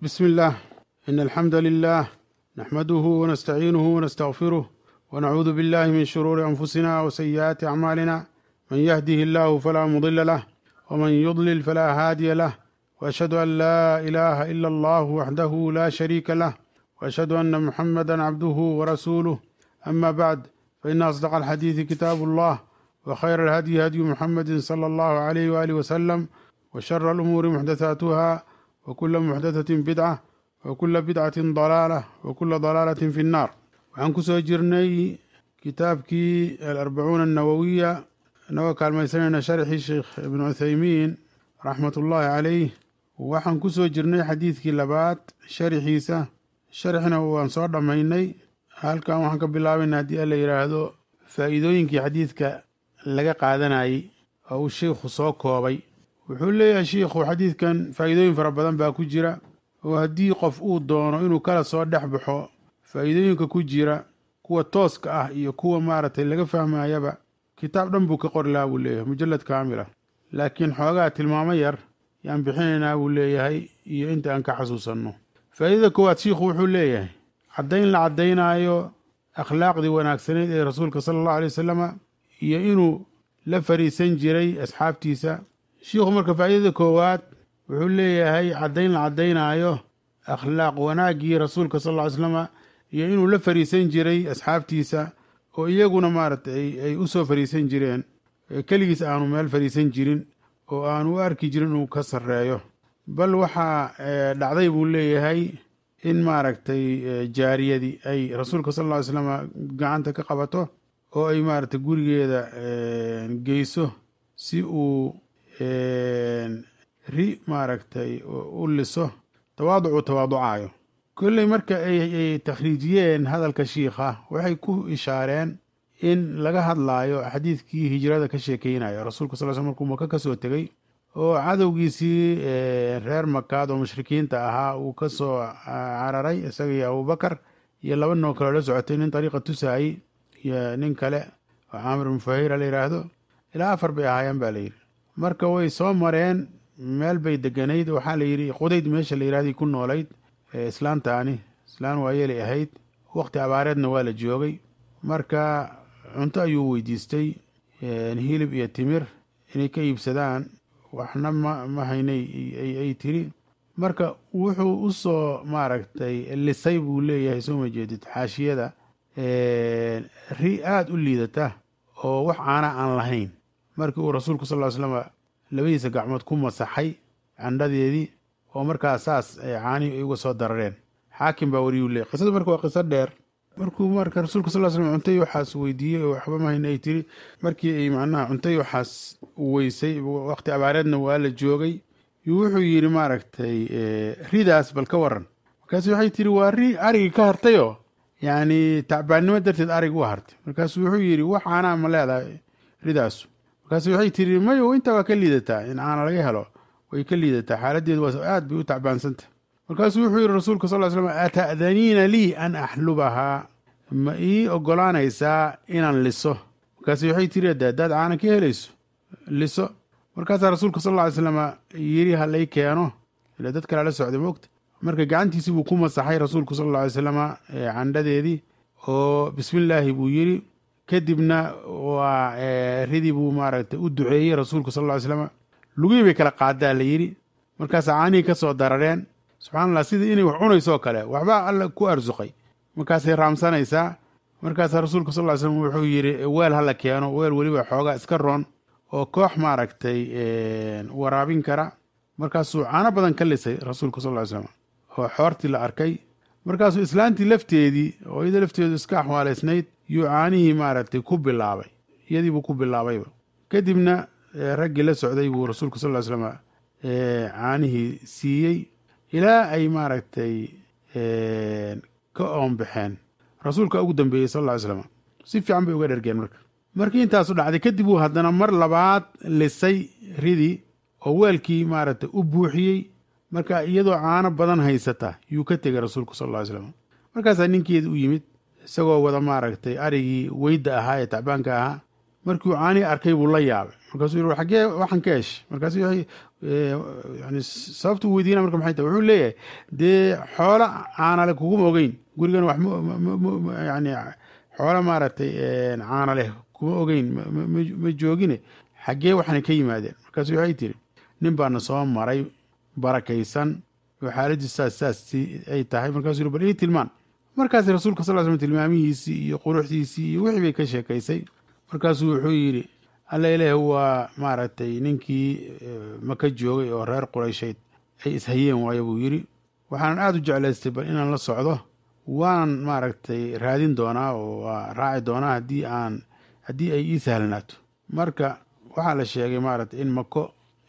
بسم الله إن الحمد لله نحمده ونستعينه ونستغفره ونعوذ بالله من شرور أنفسنا وسيئات أعمالنا من يهده الله فلا مضل له ومن يضلل فلا هادي له وأشهد أن لا إله إلا الله وحده لا شريك له وأشهد أن محمدا عبده ورسوله أما بعد فإن أصدق الحديث كتاب الله وخير الهدي هدي محمد صلى الله عليه وآله وسلم وشر الأمور محدثاتها وكل محدثة بدعة وكل بدعة ضلالة وكل ضلالة في النار waxaan kusoo jirnay kitaabkii alarbacuuna annawowiya inagoo kaalmaysanayna sharxii sheekh ibnu cuthaymiin raxmat ullaahi caleyh waxaan kusoo jirnay xadiidkii labaad sharxiisa sharxina waan soo dhammaynay halkan waxaan ka bilaabayna haddii alla yidhaahdo faa'iidooyinkii xadiidka laga qaadanayey oo uu sheikhu soo koobay wuxuu leeyahay shiikhu xadiidkan faa'iidooyin fara badan baa ku jira oo haddii qof uu doono inuu kala soo dhex baxo faa'iidooyinka ku jira kuwa tooska ah iyo kuwa maaragtay laga fahmayaba kitaab dhan buu ka qori lahaa buu leeyahay mujallad kaamila laakiin xoogaa tilmaamo yar yaan bixinaynaa buu leeyahay iyo inta aan ka xasuusanno faa'iidada koowaad shiikhu wuxuu leeyahay caddayn la caddaynaayo akhlaaqdii wanaagsaneyd ee rasuulka sala allahu alay wasalama iyo inuu la fariisan jiray asxaabtiisa shiikhu marka faa'iidada koowaad wuxuu leeyahay caddayn la caddaynaayo akhlaaq wanaaggii rasuulka sal lla ly slama iyo inuu la fariisan jiray asxaabtiisa oo iyaguna maaragtay ay u soo fariisan jireen keligiis aanu meel fariisan jirin oo aanu u arki jirin inuu ka sarreeyo bal waxaa dhacday buu leeyahay in maaragtay jaariyadii ay rasuulka sal lla ly slama gacanta ka qabato oo ay maaragtay gurigeeda geyso si uu ri maaragtay u liso tawaaduc uu tawaaducaayo kolley marka ay takhriijiyeen hadalka shiikha waxay ku ishaareen in laga hadlaayo xadiidkii hijrada ka sheekeynayo rasuulka sal l sl markuu maka ka soo tegey oo cadowgiisii reer makaad oo mushrikiinta ahaa uu ka soo cararay isaga iyo abubakar iyo laba noo kaloo la socotay nin dariiqa tusaayey iyo nin kale oo caamir ibnu fahira la yidhaahdo ilaa afar bay ahaayeen baa layidhi marka way soo mareen meel bay deganayd waxaa la yidhi qudayd meesha la yidhahday ku noolayd islaantaani islaan waayeelay ahayd waqti abaareedna waa la joogay marka cunto ayuu weydiistay hilib iyo timir inay ka iibsadaan waxna ma ma haynay ay tiri marka wuxuu u soo maaragtay lisay buu leeyahay soo ma jeedid xaashiyada ri aada u liidata oo wax caana aan lahayn markii uu rasuulku sal ll ly slama labadiisa gacmood ku masaxay candhadeedii oo markaa saas caanihii ay uga soo darareen xaakim baa wariyuu leey qisadu marka waa qiso dheer markuu marka rasuulka sal slam cuntay waxaas weydiiyey oo waxba mahayna ay tiri markii ay macnaha cuntay waxaas weysay waqti abaareedna waa la joogay wuxuu yidhi maaragtay ridaas bal ka waran markaasu waxay tiri waa ri arigii ka hartayoo yacni tacbaannimo darteed arig u hartay markaasu wuxuu yidhi wax caanaa ma leedahay ridaasu markaasu waxay tiri mayo intaa waa ka liidataa in caana laga helo way ka liidataa xaaladeedu waa aad bay u tacbaansantah markaasuu wuxuu yihi rasuulka sal slam ata'daniina lii an axlubahaa ma ii ogolaanaysaa inaan liso markaasu waxay tiri ade haddaad caana ka helayso liso markaasaa rasuulka sal lla ly slama yidhi ha lay keeno ila dad kalea la socday moogta marka gacantiisii buu ku masaxay rasuulku sal alla alay slama candhadeedii oo bismillaahi buu yidhi kadibna waa ridii buu maaragtay u duceeyey rasuulku sal lla ly slama lugihii bay kala qaadaa la yidhi markaasaa caanihii ka soo darareen subxana allah sidii inay wax cunayso oo kale waxbaa alla ku arsuqay markaasay raamsanaysaa markaasaa rasuulka sal ly slm wuxuu yidhi weel hala keeno weel weliba xoogaa iska roon oo koox maaragtay waraabin kara markaasuu caano badan ka lisay rasuulka sal ly slam oo xoortii la arkay markaasuu islaantii lafteedii oo iyada lafteedu iska axwaalaysnayd yuu caanihii maaragtay ku bilaabay iyadiibuu ku bilaabayba kadibna raggii la socday buu rasuulka sal ly slam caanihii siiyey ilaa ay maaragtay ka oonbaxeen rasuulka ugu dambeeyey sal lla ly slam si fiican bay uga dhergeen marka markii intaasu dhacday kadib uu haddana mar labaad lisay ridii oo weelkii maaragtay u buuxiyey marka iyadoo caano badan haysata yuu ka tegay rasuulku sal lla ly slam markaasaa ninkeeda u yimid isagoo wada maaragtay arigii weyda ahaa ee tacbaanka ahaa markii uu caanii arkay buu la yaabay markaasuu yidhi xaggee waxaan ka heshay markaasu yani sababta uu weydiina marka maxay tahay wuxuu leeyahay dee xoolo caana leh kuguma ogeyn gurigan wax yani xoolo maaragtay caana leh kuma ogeyn ma joogine xaggee waxaana ka yimaadeen markaasu waxay tiri nin baana soo maray barakaysan oo xaaladii saas saas ay tahay markasu yiri bal ii tilmaan markaas rasuulka sal slam tilmaamihiisii iyo quruxdiisii iyo wixii bay ka sheekaysay markaasuu wuxuu yidhi alla ilaah waa maaragtay ninkii maka joogay oo reer qurayshayd ay ishayeen waayo buu yidhi waxaanan aada u jeclaystay bal inaan la socdo waanan maaragtay raadin doonaa oo waa raaci doonaa haddii aan haddii ay ii sahlanaato marka waxaa la sheegay maaragtay in mako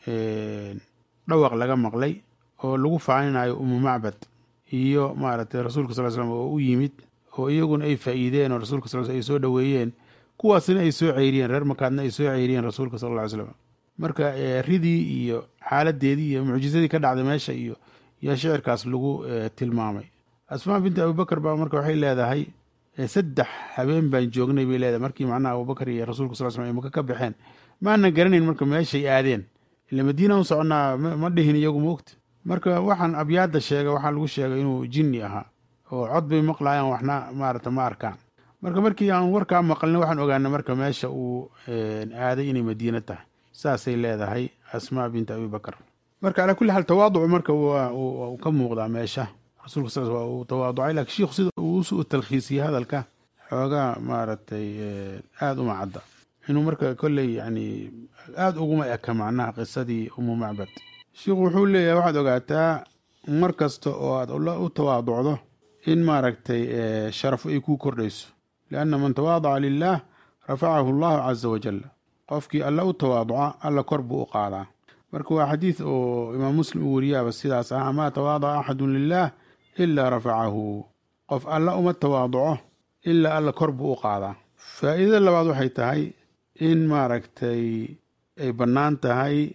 dhawaq laga maqlay oo lagu faaninayo umu macbad iyo maaragtay rasuulka sal slam oo u yimid oo iyaguna ay faa'iideen oo rasuulka sal ay soo dhoweeyeen kuwaasina ay soo ceyriyeen reer makaadna ay soo ceyriyeen rasuulka sal lla ly slam marka ridii iyo xaaladeedii iyo mucjizadii ka dhacday meesha iyo yaa shicirkaas lagu tilmaamay asmaa binti abubakar baa marka waxay leedahay saddex habeen baan joognay bay leedahay markii macnaha abubakar iyo rasuulka sal slam ay maka ka baxeen maana garanayn marka meeshay aadeen ila madiina u soconnaa ma dhihin iyagu moogta marka waxaan abyaadda sheega waxaa lagu sheegay inuu jinni ahaa oo cod bay maqlaayaan waxna maarata ma arkaan marka markii aan warkaa maqlin waxaan ogaanay marka meesha uu aaday inay madiina tahay saasay leedahay asmaa binti abibakar marka calaa kulli xaal tawaaducu marka uu ka muuqdaa meesha rasuulka sal waa uu tawaaducay lakin shiikhu sida uu u talkhiisiyey hadalka xoogaa maaragtay aada uma cadda inuu marka kolley yani aada uguma eka macnaha qisadii umu macbad sheikhu wuxuu leeyahay waxaad ogaataa mar kasta oo aad u tawaaducdo in maaragtay sharafo ay kuu kordhayso lianna man tawaadaca lilaah rafacahu allahu caza wajal qofkii alla u tawaaduca alla kor buu u qaadaa marka waa xadiid oo imaam muslim uu weriyaaba sidaas ah maa tawaadaca axadun lilaah ilaa rafacahu qof alla uma tawaaduco ilaa alla kor buu u qaadaa faa'iidada labaad waxay tahay in maaragtay ay bannaan tahay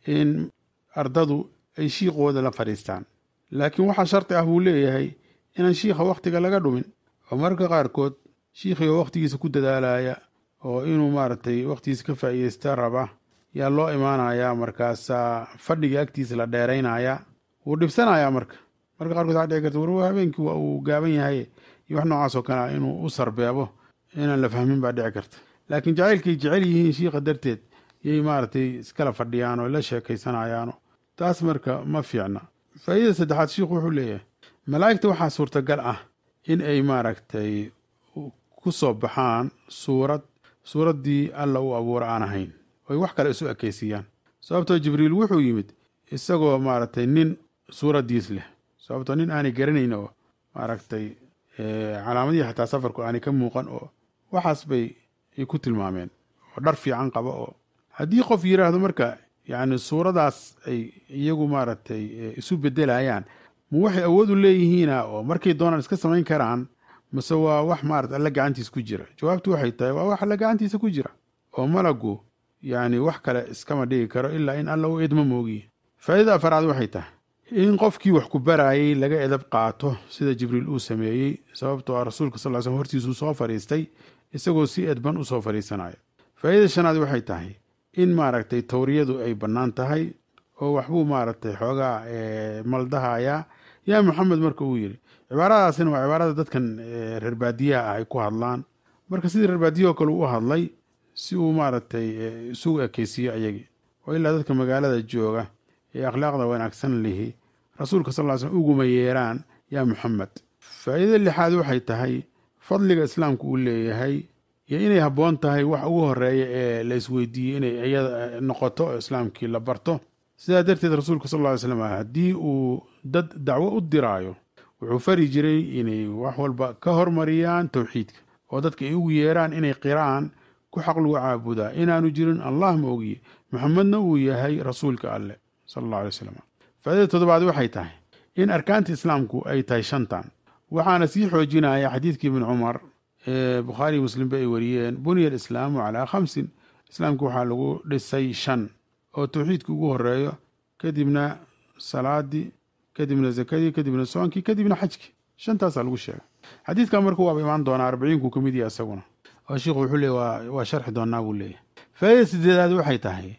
in ardadu ay shiiqooda la fadhiistaan laakiin waxaa sharti ah buu leeyahay inaan shiikha wakhtiga laga dhumin oo mararka qaarkood shiikhii oo wakhtigiisa ku dadaalaya oo inuu maaragtay wakhtigiisa ka faa'iidaysta raba yaa loo imaanayaa markaasaa fadhiga agtiisa la dheeraynaya wuu dhibsanayaa marka marka qaarkood waxaa dhici karta war habeenkii waa uu gaaban yahay iyo wax noocaas oo kale ah inuu u sarbeebo inaan la fahmin baa dhici karta laakiin jacaylkay jecel yihiin shiikha darteed yay maaragtay iskala fadhiyaan oo la sheekaysanayaano taas marka ma fiicna faa'iidada saddexaad shiikhu wuxuu leeyahay malaa'igta waxaa suurtagal ah in ay maaragtay ku soo baxaan suurad suuraddii alla u abuura aan ahayn oy wax kale isu ekaysiiyaan sababtoo jibriil wuxuu yimid isagoo maaragtay nin suuraddiis leh sababtoo nin aanay garanayn oo maaragtay calaamadihii xataa safarku aanay ka muuqan oo waxaas bay ay ku tilmaameen oo dhar fiican qaba oo haddii qof yidhaahdo marka yacni suuradaas ay iyagu maaragtay isu beddelayaan ma waxay awood u leeyihiina oo markay doonaan iska samayn karaan mase waa wax maarata alla gacantiisa ku jira jawaabtu waxay tahay waa wax alla gacantiisa ku jira oo malagu yacni wax kale iskama dhigi karo ilaa in alla u idmo moogiye faa'iidada afaraad waxay tahay in qofkii wax ku baraayay laga edab qaato sida jibriil uu sameeyey sababtoo ah rasuulka sal ly slm hortiisuu soo fadhiistay isagoo si edban u soo fadhiisanaya faa'iidada shanaad waxay tahay in maaragtay tawriyadu ay bannaan tahay oo waxbuu maaragtay xoogaa maldahayaa yaa maxamed marka uu yidhi cibaaradaasina waa cibaarada dadkan reer baadiyaha ah ay ku hadlaan marka sidii reer baadiyahoo kale u hadlay si uu maaragtay isugu ekeysiiyo ayagii oo ilaa dadka magaalada jooga ee akhlaaqda wanaagsan lihi rasuulka sal ly slm uguma yeeraan yaa maxamed faa'iidada lixaad waxay tahay fadliga islaamku uu leeyahay iyo inay habboon tahay wax ugu horeeya ee la isweydiiyey inay iyada noqoto oo islaamkii la barto sidaa darteed rasuulka sal lla ly slam haddii uu dad dacwo u diraayo wuxuu fari jiray inay wax walba ka hormariyaan towxiidka oo dadka ay ugu yeeraan inay qiraan ku xaq lagu caabudaa inaanu jirin allah ma ogiye maxamedna uu yahay rasuulka alleh sala allah alay slam faaidada toddobaad waxay tahay in arkaanta islaamku ay tahay shantan waxaana sii xoojinaya xadiidkii ibni cumar ee bukhaariy muslimba ay wariyeen buniya alislaamu calaa khamsin islaamku waxaa lagu dhisay shan oo towxiidka ugu horeeyo kadibna salaadii kadibna zakadii kadibna soonkii kadibna xajkii shantaasaa lagu sheegay xadiidkan marka waaba imaan doonaa arbiciinku ka mid yaha isaguna oo shiikhu wuxuu leey waa sharxi doonaa buu leeyahy faa'idada sideedaad waxay tahay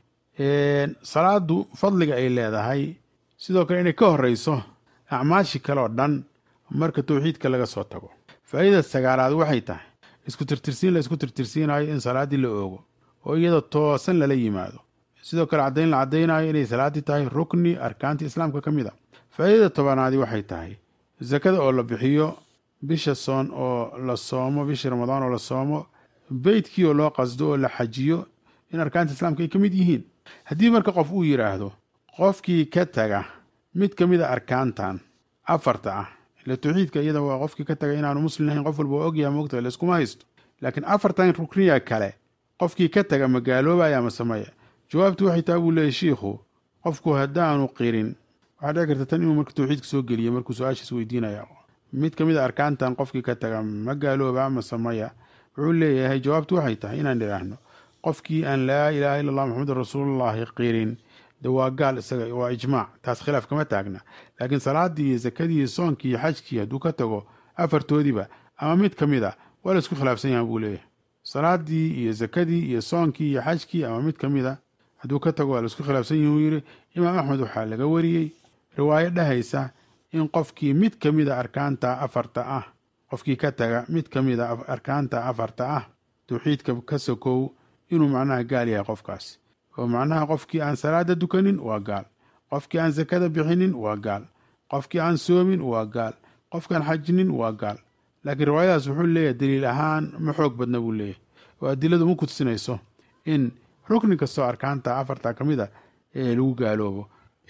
salaadu fadliga ay leedahay sidoo kale inay ka horeyso acmaashi kale oo dhan marka tawxiidka laga soo tago faa'idada sagaalaad waxay tahay isku tirtirsiin la isku tirtirsiinayo in salaaddii la oogo oo iyadoo toosan lala yimaado sidoo kale caddayn la caddaynayo inay salaaddii tahay rukni arkaantii islaamka ka mid a faa'idada tobanaadi waxay tahay sakada oo la bixiyo bisha soon oo la soomo bishii ramadaan oo la soomo beytkii oo loo qasdo oo la xajiyo in arkaanta islaamka ay ka mid yihiin haddii marka qof uu yidhaahdo qofkii ka taga mid ka mid a arkaantan afarta ah ile tawxiidka iyada waa qofkii ka taga inaanu muslim ahayn qof walba waa ogyaha moogta layskuma haysto laakiin afartan rukniya kale qofkii ka taga ma gaaloobaya ama sameya jawaabtu waxay tahay buu leeyahy shiikhu qofku haddaanu qirin waxaa dhici karta tan inuu marka tawxiidka soo geliya markuu su-aashiis weydiinaya mid ka mid a arkaantan qofkii ka taga ma gaalooba ama sameya wuxuu leeyahay jawaabtu waxay tahay inaan idhaahno qofkii aan laa ilaaha illa allah maxamedun rasuulullahi qirin de waa gaal isaga waa ijmaac taas khilaaf kama taagna laakiin salaadii iyo zakadii iyo soonkii iyo xajkii hadduu ka tago afartoodiba ama mid ka mid a waa la isku khilaafsan yahan buu leeyahay salaadii iyo zakadii iyo soonkii iyo xajkii ama mid ka mid a hadduu ka tago waa la isku khilaafsan yahi uu yidhi imaam axmed waxaa laga wariyey riwaayo dhahaysa in qofkii mid ka mid a arkaanta afarta ah qofkii ka taga mid ka mid a arkaanta afarta ah tawxiidka ka sokow inuu macnaha gaal yahay qofkaasi oo macnaha qofkii aan salaada dukanin waa gaal qofkii aan sakada bixinin waa gaal qofkii aan soomin waa gaal qofkaan xajinin waa gaal laakiin riwaayadaas wuxuu leeyahay daliil ahaan ma xoog badna buu leeyahay oo adiladu ma kutusinayso in rukni kastoo arkaanta afarta ka mid a ee lagu gaaloobo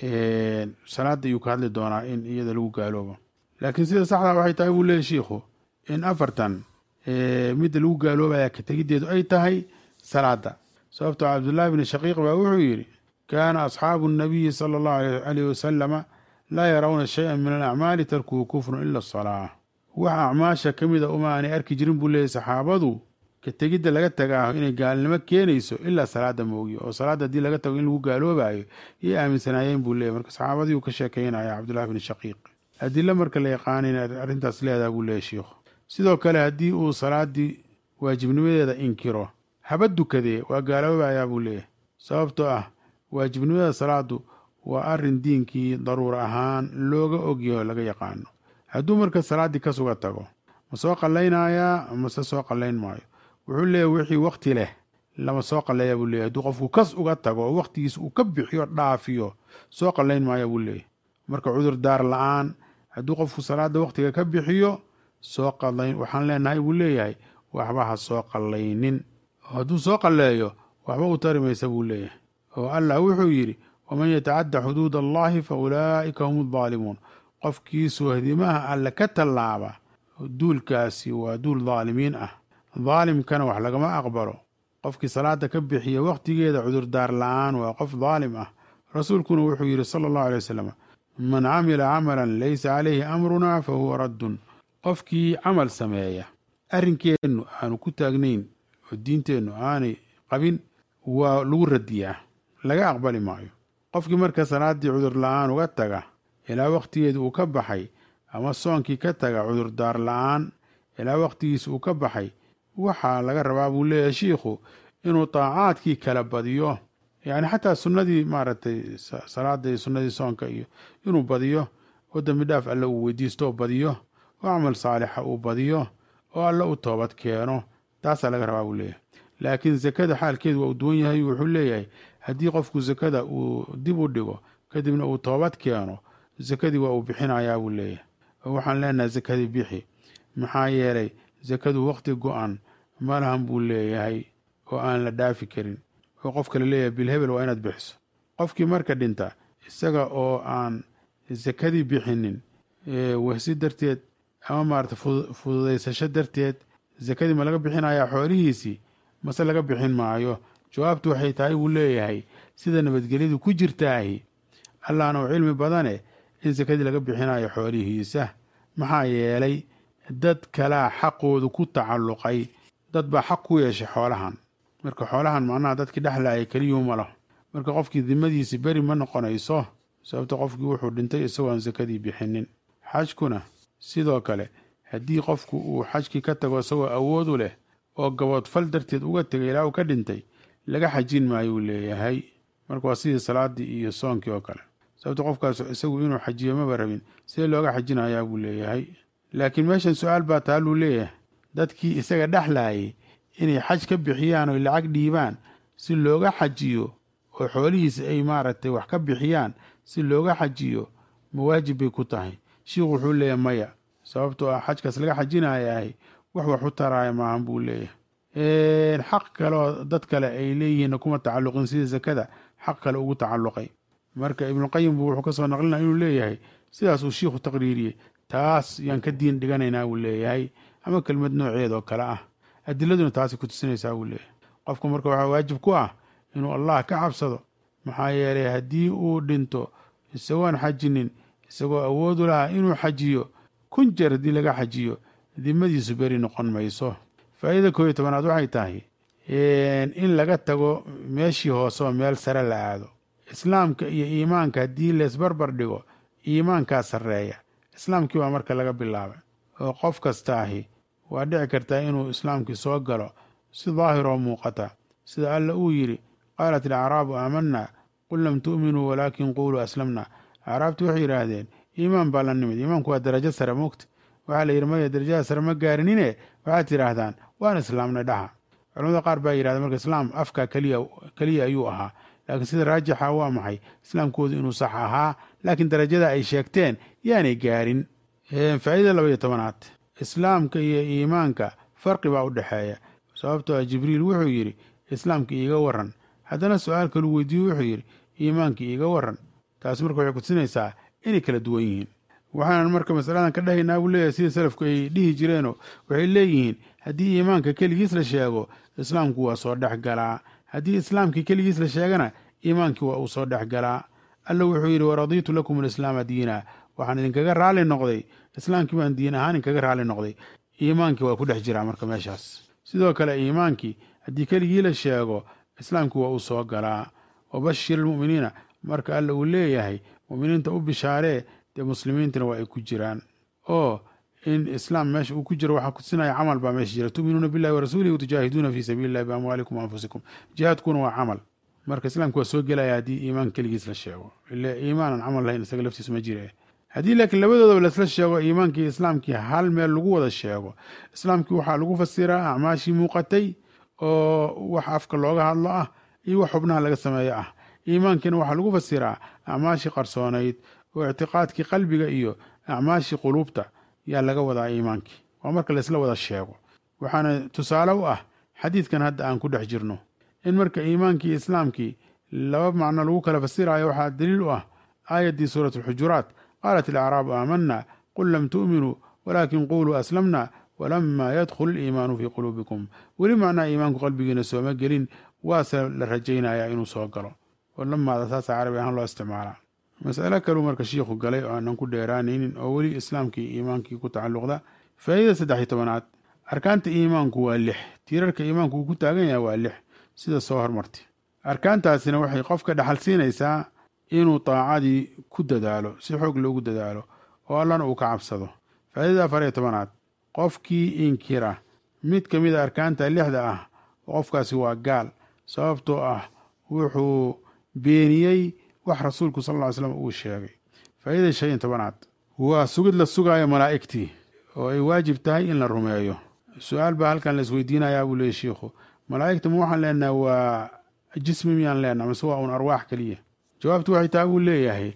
salaada ayuu ka hadli doonaa in iyada lagu gaaloobo laakiin sida saxdaa waxay tahay buu leeyahy shiikhu in afartan midda lagu gaaloobaya ka tegiddeedu ay tahay salaada sababtoo cabdullaahi bni shaqiiq baa wuxuu yidhi kaana asxaabu nabiyi sala allahu alayh wasalama laa yarawna shay-an min alacmaali tarkuhu kufrun ila asalaa wax acmaasha ka mida uma aanay arki jirin buu leeyahy saxaabadu ka tegidda laga tagaaho inay gaalnimo keenayso ilaa salaada moogiyo oo salaadda haddii laga tago in lagu gaaloobayo yay aaminsanaayeen buu leeyahy marka saxaabadii uu ka sheekeynaya cabdullahi bni shaqiiq adilo marka la yaqaana in arrintaas leedaha buu leeyahy shiikhu sidoo kale haddii uu salaaddii waajibnimadeeda inkiro haba dukadee waa gaaloobayaa buu leeyahay sababtoo ah waajibnimada salaadu waa arrin diinkii daruura ahaan looga ogyaho laga yaqaano hadduu marka salaaddii ka suga tago ma soo qallaynayaa mase soo qallayn maayo wuxuu leeyahy wixii wakti leh lama soo qalleeya buu leeyahy hadduu qofku kas uga tago oo wakhtigiis uu ka bixiyo dhaafiyo soo qallayn maaya buu leeyahy marka cudur daar la-aan hadduu qofku salaada wakhtiga ka bixiyo soo qallayn waxaan leenahay buu leeyahay waxba ha soo qallaynin hadduu soo qalleeyo waxba u tari maysa buu leeyahay oo allah wuxuu yidhi waman yatacadda xuduud allahi fa ulaa'ika hum addaalimuun qofkii soohdimaha alle ka tallaaba duulkaasi waa duul daalimiin ah daalimkana wax lagama aqbalo qofkii salaada ka bixiya wakhtigeeda cudurdaar la-aan waa qof daalim ah rasuulkuna wuxuu yidhi sala allahu alay wasalam man camila camalan laysa calayhi amrunaa fa huwa raddun qofkii camal sameeya arrinkeennu aanu ku taagnayn oo diinteennu aanay qabin waa lagu radiyaa laga aqbali maayo qofkii marka salaaddii cudur la-aan uga taga ilaa wakhtigeedi uu ka baxay ama soonkii ka taga cudurdaar la-aan ilaa wakhtigiisa uu ka baxay waxaa laga rabaa buu leeyahay shiikhu inuu daacaadkii kala badiyo yacni xataa sunnadii maaragtay salaada iyo sunnadii soonka iyo inuu badiyo oo dembi dhaaf alle uu weydiisto oo badiyo oo camal saalixa uu badiyo oo alle u toobad keeno taasaa laga rabaa buu leeyahay laakiin sakada xaalkeedu waa uu duwan yahay wuxuu leeyahay haddii qofku sakada uu dib u dhigo kadibna uu toobad keeno sakadii waa uu bixinayaa buu leeyahay oo waxaan leenahay sakadii bixi maxaa yeelay sakadu wakhti go-an malahan buu leeyahay oo aan la dhaafi karin oo qofka la leeyahay bilhebel waa inaad bixiso qofkii marka dhinta isaga oo aan sakadii bixinin wehsi darteed ama maarata fududaysasho darteed sakadii ma laga bixinayaa xoolihiisii mase laga bixin maayo jawaabtu waxay tahay buu leeyahay sida nabadgelyadu ku jirtaahi allahna u cilmi badane in sakadii laga bixinayo xoolihiisa maxaa yeelay dad kalaa xaqoodu ku tacalluqay dad baa xaq ku yeeshay xoolahan marka xoolahan macnaha dadkii dhexlaaya keliyuuma laho marka qofkii dimadiisi beri ma noqonayso sababto qofkii wuxuu dhintay isagoo aan sakadii bixinin xajkuna sidoo kale haddii qofku uu xajkii ka tago isagoo awood u leh oo gaboodfal darteed uga tegay ilaa uu ka dhintay laga xajin maayo uu leeyahay marka waa sidii salaadii iyo soonkii oo kale sababto qofkaas isagu inuu xajiyo maba rabin sidee looga xajinayaa buu leeyahay laakiin meeshan su-aal baa taaluu leeyahay dadkii isaga dhexlaayay inay xaj ka bixiyaan oy lacag dhiibaan si looga xajiyo oo xoolihiisa ay maaragtay wax ka bixiyaan si looga xajiyo mawaajib bay ku tahay shiikhu wuxuu leeyahay maya sababtoo ah xajkaas laga xajinayahay wax wax u taraaya maahan buu leeyahay xaq kaleoo dad kale ay leeyihiinna kuma tacalluqin sida zakada xaq kale ugu tacalluqay marka ibnuqayim buu wuxuu ka soo naqlinaya inuu leeyahay sidaasuu shiikhu taqriiriyey taas yaan ka diin dhiganaynaa buu leeyahay ama kelmad nooceed oo kale ah adiladuna taasay ku tusinaysaa buu leeyahay qofku marka waxaa waajib ku ah inuu allah ka cabsado maxaa yeelay haddii uu dhinto isagoon xajinin isagoo awoodu lahaa inuu xajiyo kun jeer haddii laga xajiyo dimadiisu beri noqon mayso faa'iida koob iyo tobanaad waxay tahay in laga tago meeshii hoose oo meel sare la aado islaamka iyo iimaanka haddii leesbarbar dhigo iimaankaa sarreeya islaamkii baa marka laga bilaabay oo qof kasta ahi waa dhici kartaa inuu islaamkii soo galo si daahiroo muuqata sida alla uu yidhi qaalat alacraabu aamanna qul lam tu'minuu walaakin quuluu aslamna acraabtii waxay yidhaahdeen iimaan baa la nimid iimaanku waa darajo sare moogta waxaa la yidhi maya darajada sare ma gaarinine waxaad tidhaahdaan waan islaamnay dhaha culamada qaar baa yidhahda marka islaam afka keliya keliya ayuu ahaa laakiin sida raajixa waa maxay islaamkoodu inuu sax ahaa laakiin darajada ay sheegteen yaanay gaarin faa'iida laba iyo tobanaad islaamka iyo iimaanka farqi baa u dhexeeya sababtoo ah jibriil wuxuu yidhi islaamka iiga waran haddana su-aal kaluu weydiiye wuxuu yidhi iimaanka iiga waran taasi marka waxay kutusinaysaa inay kala duwan yihiin waxaanan marka masaladan ka dhahaynaa buu leeyahay sida salafku ay dhihi jireenoo waxay leeyihiin haddii iimaanka keligiis la sheego islaamku waa soo dhex galaa haddii islaamkii keligiis la sheegana iimaankii waa uu soo dhex galaa alla wuxuu yidhi waradiitu lakum alislaama diina waxaan idinkaga raali noqday islaamkii baan diin ahaan idinkaga raali noqday iimaankii waa ku dhex jiraa marka meeshaas sidoo kale iimaankii haddii keligii la sheego islaamkii waa uu soo galaa wabashir almu'miniina marka alla uu leeyahay mu'miniinta u bishaaree dee muslimiintana waa ay ku jiraan oo in islaam meesha uu ku jiro waxaa kutusinaya camal baa meesha jira tu'minuuna billahi warasuulihi watujaahiduuna fii sabiili illahi biamwaalikum waanfusikum jihaadkuna waa camal marka islaamka waa soo gelaya haddii iimaan keligiis la sheego ile iimaanan camal lahayn isaga laftiisu ma jire haddii laakiin labadoodaba laisla sheego iimaankii islaamkii hal meel lagu wada sheego islaamkii waxaa lagu fasiraa acmaashii muuqatay oo wax afka looga hadlo ah iyo wax xubnaha laga sameeyo ah iimaankiina waxaa lagu fasiraa acmaashii qarsoonayd oo ictiqaadkii qalbiga iyo acmaashii quluubta yaa laga wadaa iimaankii waa marka laisla wada sheego waxaana tusaale u ah xadiidkan hadda aan ku dhex jirno in marka iimaankii islaamkii laba macno lagu kala fasiraayo waxaa daliil u ah aayaddii suurat alxujuraat qaalat alacraabu aamanna qul lam tu'minuu walaakin quuluu aslamna walamaa yadkhul iimaanu fii quluubikum weli macnaa iimaanku qalbigiina sooma gelin waase la rajaynayaa inuu soo galo oo lamaada saasa carabi ahaan loo isticmaalaa mas'alo kaluu marka shiikhu galay oo aanan ku dheeraanaynin oo weli islaamkii iimaankii ku tacalluqda faa'iida saddex iyo tobanaad arkaanta iimaanku waa lix tiirarka iimaanku uu ku taagan yahay waa lix sida soo hormartay arkaantaasina waxay qofka dhaxal siinaysaa inuu daacadii ku dadaalo si xoog loogu dadaalo oo allana uu ka cabsado faa'iidada afar iyo tobanaad qofkii inkira mid ka mid a arkaanta lixda ah qofkaasi waa gaal sababtoo ah wuxuu beeniyey wax rasuulku sal ll ly slam uu sheegay faa'iidada shan iyo tobanaad waa sugid la sugaayo malaa'igtii oo ay waajib tahay in la rumeeyo su-aal baa halkan la isweydiinayaa buu leeyay shiikhu malaa'igta ma waxaan leenaha waa jismi miyaan leenaha mase waa un arwaax keliya jawaabtu waxay tahay buu leeyahay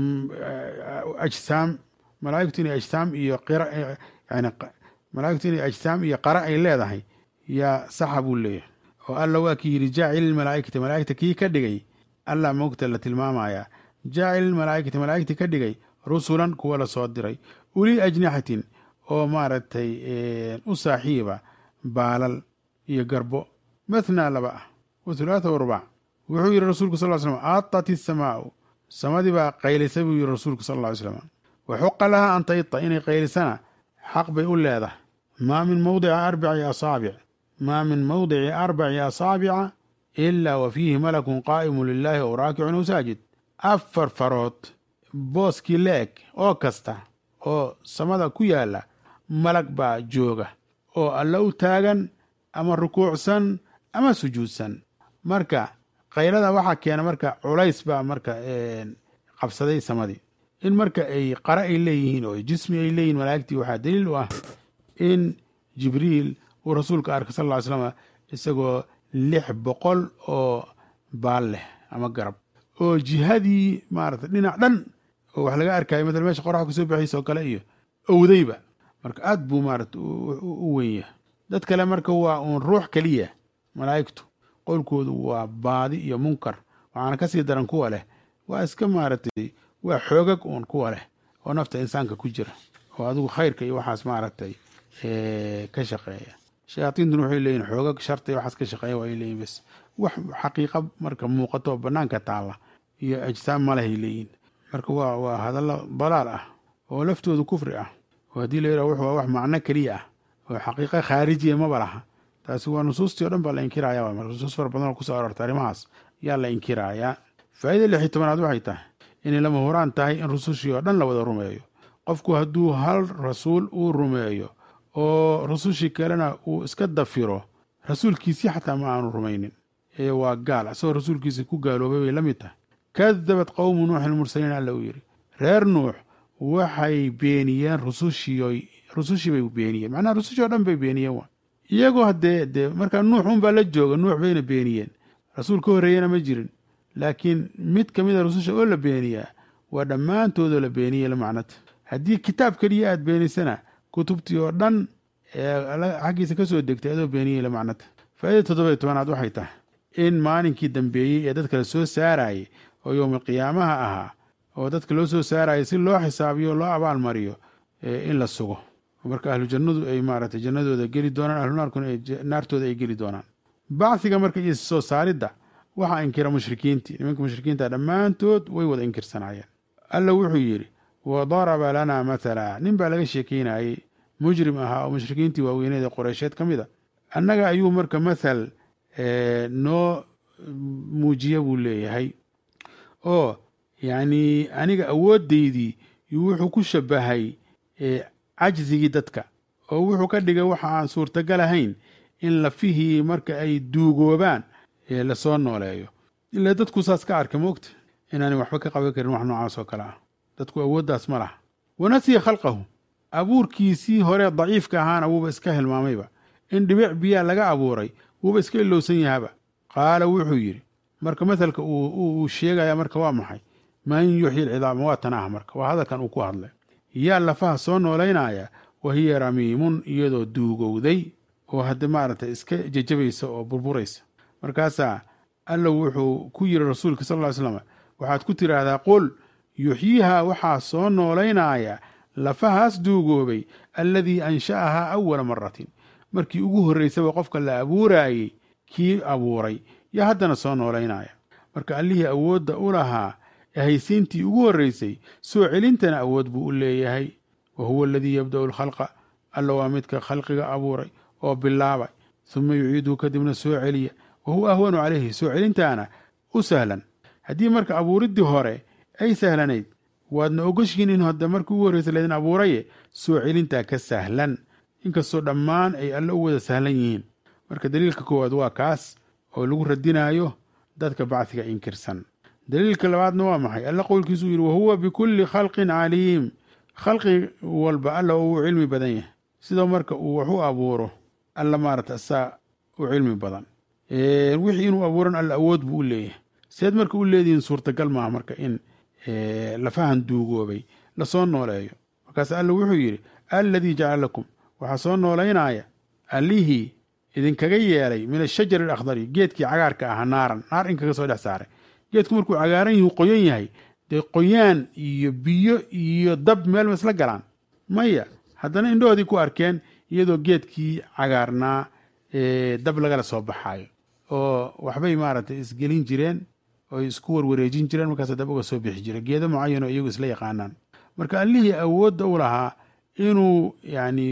ajsaam malaa'igtu inay ajsaam iyo qira yani malaa'igtu inay ajsaam iyo qara ay leedahay yaa saxa buu leeyahay oo alla waa kii yidhi jaacil malaa'ikati malaa'igta kii ka dhigay allah moogta la tilmaamayaa jaacil malaa'ikati malaa'igti ka dhigay rusulan kuwa la soo diray uli ajnixatin oo maaragtay u saaxiiba baalal iyo garbo mathnaa laba ah wa hulaatha wa rubac wuxuu yidhi rasuulku sal ly slam aatat isamaau samadii baa qaylisay buu yidhi rasuulku sal ly slam wa xuqa laha an tayta inay qaylisana xaq bay u leedahay maa min mawdici arbaci asaabic maa min mawdici arbaci asaabica ilaa wa fiihi malakun qaa'imu lilaahi ow raakicun ow saajid afar farood booskii la-eg oo kasta oo samada ku yaalla malag baa jooga oo alla u taagan ama rukuucsan ama sujuudsan marka kaylada waxaa keena marka culays baa marka qabsaday samadii in marka ay qara ay leeyihiin oo jismi ay leeyihin malaa'igtii waxaa daliil u ah in jibriil uu rasuulka arkay sal ll ly slam isagoo lix boqol oo baal leh ama garab oo jihadii maarata dhinac dhan oo wax laga arkayo matala meesha qoraxda kasoo baxaysa oo kale iyo owdayba marka aad buu maarata u weyn yahay dad kale marka waa uun ruux keliya malaa'igtu qowlkoodu waa baadi iyo munkar waxaana kasii daran kuwa leh waa iska maaragtay waa xoogag uun kuwa leh oo nafta insaanka ku jira oo adigu khayrka iyo waxaas maaragtay ka shaqeeya shayaatiintuna waxay leeyihin xoogag sharta iyo waxaas ka shaqeeya waa ay leeyihin bas wax xaqiiqa marka muuqato oo banaanka taalla iyo ajsaam malehay leeyihin marka waa waa hadallo dalaal ah oo laftoodu kufri ah oo haddii la yidhaha waa wax macno keliya ah oo xaqiiqa khaarijiya maba laha taasi waa nusuustii o dhan baa la inkiraya waa marka nusuus fara badan oo kusoo aroortay arrimahaas yaa la inkirayaa faa'ida lix iyo tobanaad waxay tahay inay lama huraan tahay in rusushii oo dhan la wada rumeeyo qofku hadduu hal rasuul uu rumeeyo oo rusushii kalena uu iska dafiro rasuulkiisii xataa ma aanu rumaynin ee waa gaal isagoo rasuulkiisii ku gaaloobay bay la mid tahay kadabat qowmu nuuxin mursaliin alla uu yidhi reer nuux waxay beeniyeen rusushii rusushii bay beeniyeen macnaha rusushii o dhan bay beeniyeen waa iyagoo haddee dee markaa nuux unbaa la jooga nuux bayna beeniyeen rasuul ka horreeyana ma jirin laakiin mid ka mid a rususha oo la beeniyaa waa dhammaantoodoo la beeniyey la macnata haddii kitaab keliya aad beenisana kutubtii oo dhan ee xaggiisa ka soo degtay adoo beeniyey la macnata faa'ida toddoba tobanaad waxay tahay in maalinkii dambeeyey ee dadka la soo saarayay oo yowma qiyaamaha ahaa oo dadka loo soo saarayay si loo xisaabiyo loo abaalmariyo in la sugo marka ahlu jannadu ay maaragtay jannadooda geli doonaan ahlu naarkuna naartooda ay geli doonaan bacsiga marka iyo soo saaridda waxaa inkira mushrikiintii nimanka mushrikiinta dhammaantood way wada inkirsanaayeen alla wuxuu yidhi wa daraba lanaa mathala nin baa laga sheekeynayey mujrim ahaa oo mushrikiintii waaweyneed ee qoreysheed ka mid a annaga ayuu marka mathal noo muujiya buu leeyahay oo yacni aniga awooddaydii wuxuu ku shabahay cajzigii dadka oo wuxuu ka dhigay waxa aan suurtagal ahayn in lafihii marka ay duugoobaan lasoo nooleeyo ilaa dadku saas ka arkay moogta inaanay waxba ka qaban karin wax noocaas oo kale ah dadku awooddaas ma laha wanasiya khalqahu abuurkiisii hore daciifka ahaana wuuba iska hilmaamayba in dhibic biyaa laga abuuray wuuba iska ilowsan yahaba qaala wuxuu yidhi marka matalka uu sheegaya marka waa maxay man yuxyi lcidaama waa tan ah marka waa hadalkan uu ku hadlay yaa lafaha soo noolaynaya wa hiya ramiimun iyadoo duugowday oo hadda maaragtay iska jejabaysa oo burburaysa markaasaa alla wuxuu ku yiri rasuulka sal ly slam waxaad ku tidhaahdaa qul yuxyihaa waxaa soo noolaynaya lafahaas duugoobay alladii ansha'ahaa awala maratin markii ugu horraysaba qofka la abuuraayey kii abuuray yaa haddana soo noolaynaya marka allihii awoodda u lahaa haysiintii ugu horraysay soo celintana awood buu u leeyahay wa huwa aladii yabda'u alkhalqa alla waa midka khalqiga abuuray oo bilaabay suma yuciiduhu kadibna soo celiya wa huwa ahwanu calayhi soo celintaana u sahlan haddii marka abuuriddii hore ay sahlanayd waadna ogoshihiin in hadda markii ugu horraysa laydin abuuraye soo celintaa ka sahlan inkastoo dhammaan ay alle u wada sahlan yihiin marka daliilka koowaad waa kaas oo lagu radinaayo dadka bacdiga inkirsan daliilka labaadna waa maxay alla qowlkiisuu yidhi wahuwa bikulli khalqin caliim khalqi walba alla uu cilmi badan yahay sidoo marka uu wax u abuuro alla maarata asaa u cilmi badan wixii inuu abuuran alla awood buu u leeyahay seed marka u leedihiin suurtagal maaha marka in lafahan duugoobay lasoo nooleeyo markaas alla wuxuu yidhi alladii jacala lakum waxaa soo noolaynaya allihii idinkaga yeelay min ashajari alakhdari geedkii cagaarka ahaa naaran naar in kaga soo dhex saaray geedku markuu cagaaran yihi qoyan yahay dee qoyaan iyo biyo iyo dab meel ma isla galaan maya haddana indhahoodii ku arkeen iyadoo geedkii cagaarnaa dab lagala soo baxaayo oo waxbay maaragtay isgelin jireen oo isku warwareejin jireen markaas dab uga soo bixi jira geedo mucayanoo iyagu isla yaqaanaan marka allihii awoodda u lahaa inuu yani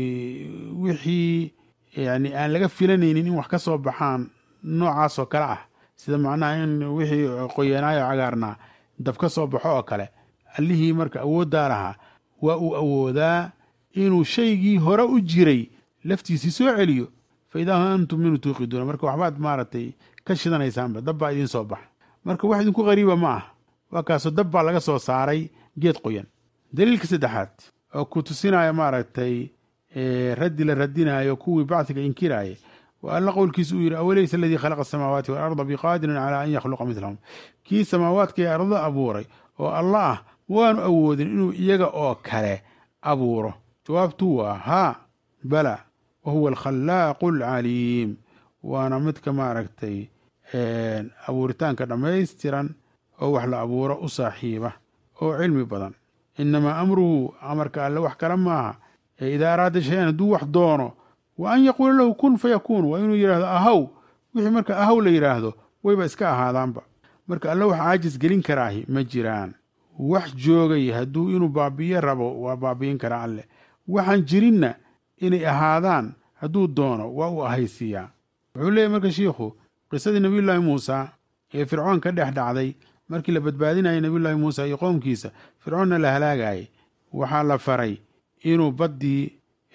wixii yani aan laga filanaynin in wax ka soo baxaan noocaas oo kale ah sida macnaha in wixii qoyanaayo cagaarnaa dab ka soo baxo oo kale allihii marka awooddaa lahaa waa uu awoodaa inuu shaygii hore u jiray laftiisii soo celiyo fa idaa antum minhu tuuqiduuna marka waxbaad maaragtay ka shidanaysaanba dab baa idiin soo baxa marka wax idinku qariiba ma ah waa kaasoo dab baa laga soo saaray geed qoyan daliilka saddexaad oo ku tusinaya maaragtay raddi la radinaayo kuwii bacdiga inkiraaya wa alla qowlkiisa uu yidhi awalaysa aladii khalaqa asamaawaati waalarda biqaadirin calaa an yakhluqa midlahum kii samaawaadka ee ardada abuuray oo alla ah waanu awoodin inuu iyaga oo kale abuuro jawaabtu waa haa bala wa huwa alkhallaaqu alcaliim waana midka maaragtay abuuritaanka dhammaystiran oo wax la abuuro u saaxiiba oo cilmi badan inamaa amruhu amarka alle wax kale maaha ee idaa araada shay-an hadduu wax doono wa an yaquula lahu kun fayakuun waa inuu yidhaahdo ahaw wixii marka ahaw la yidhaahdo wayba iska ahaadaanba marka alle wax caajis gelin karaahi ma jiraan wax joogay hadduu inuu baabi'iyo rabo waa baabi'in karaa alleh waxaan jirinna inay ahaadaan hadduu doono waa uu ahaysiiyaa wuxuu leeyahy marka shiikhu qisadii nebiyullaahi muusa ee fircoon ka dhex dhacday markii la badbaadinayay nebiyullaahi muusa iyo qoomkiisa fircoonna la halaagayay waxaa la faray inuu baddii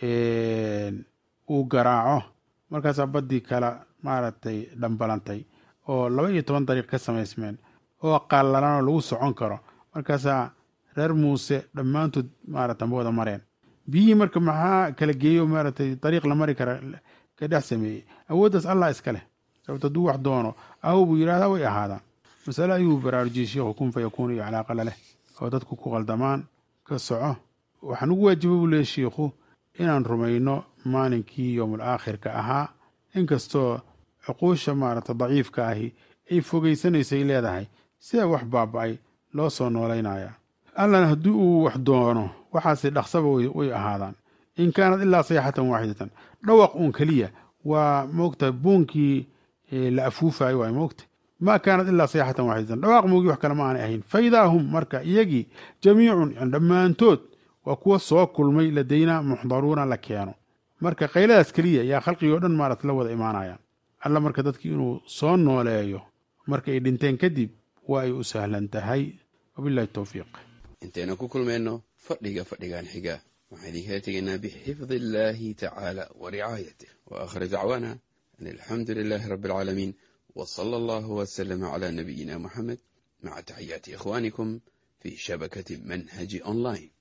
uu garaaco markaasaa baddii kala maaragtay dhambalantay oo laba iyo toban dariiq ka samaysmeen oo qallalanoo lagu socon karo markaasaa reer muuse dhammaantood maarata ma wada mareen biyihii marka maxaa kala geeyo maaragtay dariiq la mari kara ka dhex sameeyey awooddaas allah iska leh sababto hadduu wax doono awow buu yidhahdaa way ahaadaan masale ayuu baraarujiyey sheikhu kun fa yakuun iyo calaaqala leh oo dadku ku qaldamaan ka soco waxaan ugu waajiba buu leeyay shiikhu inaan rumayno maalinkii yowmul aakhirka ahaa inkastoo cuquusha maaragta daciifka ahi ay fogaysanaysay leedahay sida wax baaba'ay loo soo noolaynaya allana haddii uu wax doono waxaase dhaqsaba way ahaadaan in kaanad ilaa sayxatan waaxidatan dhawaq uun keliya waa moogta buunkii la afuufayo waay moogta maa kaanat ilaa sayxatan waaxidatan dhawaaq moogii wax kale ma aanay ahayn faidaa hum marka iyagii jamiicun yani dhammaantood waa kuwa soo kulmay ladaynaa muxdaruuna la keeno marka qayladaas keliya yaa khalqigii o dhan maarata la wada imaanayaan alla marka dadkii inuu soo nooleeyo marka ay dhinteen kadib waa ay u sahlan tahay wabilahi towfiiq intaynu ku kulmayno fadhiga fadhigan xiga waxaan idinkala tegaynaa bixifdi illaahi tacaala wa ricaayatih wa aakhir dacwaana an alxamdu lilaahi rabbi alcaalamiin wa sala allahu wasalama calaa nabiyina muxamed maca taxiyaati ikhwaanikum fii shabakati manhaji online